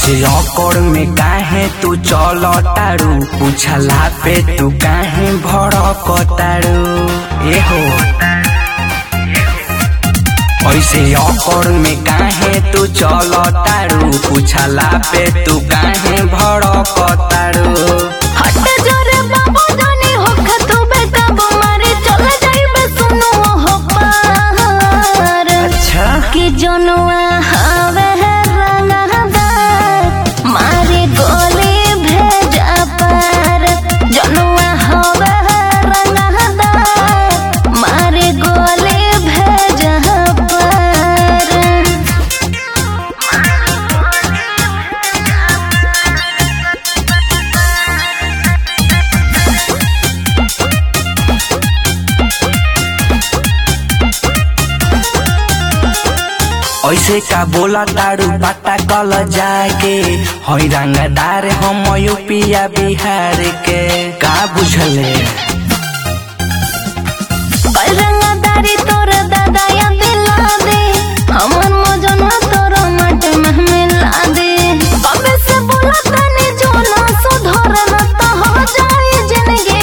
ऐसे औकड़ में काहे तू चल तारू पूछला पे तू काहे भड़क तारू ए हो ऐसे औकड़ में काहे तू चल तारू पूछला पे तू काहे भड़क तारू हट जोरे बाबू जानी होख तू बेटा मारे चल जाइबे सुनो हो पार अच्छा कि जनुआ हवे रंगदार मारे गोली भेजा पार जनुआ हवे रंगदार मारे गोली भेजा पार ऐसे का बोला तारू बाटा कल जाके हई रंगदार हम यूपिया बिहार के का बुझले रंगदारी तोर दादा या दिला दे हमर मजनवा तोर मट में मिला दे कबे से बोला तने जो ना सुधर न त हो जाए जिंदगी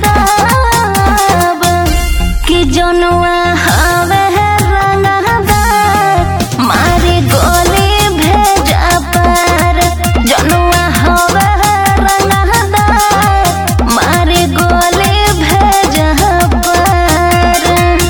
खराब कि जनुआ हवे रंगदार मारे गोली भेजा पार जनुआ हवे रंगदार मारे गोली भेजा पार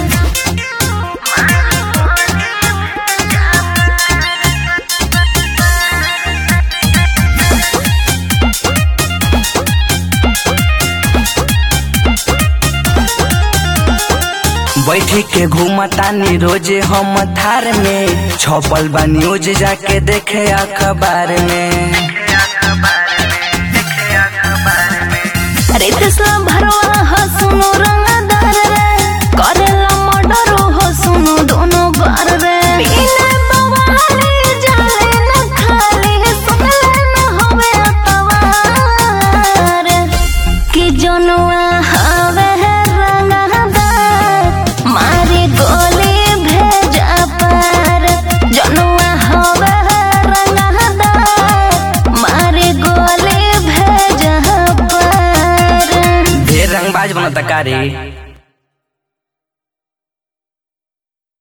बैठी के घूमतानी रोजे हम थार में छपल बा न्यूज जाके देखे अखबार में अरे तसला भरवा हो सुनो रंगदार रे करेला मर्डर हो सुनो दोनों बार रे बिना बवाले जाले न खाले सुन ले न होवे अतवार कि जनुआ हवे रंगदार मारे गोली भेजा पार जनुआ हवे रंगदार मारे गोली भेजा पार ढेर रंगबाज बनता का रे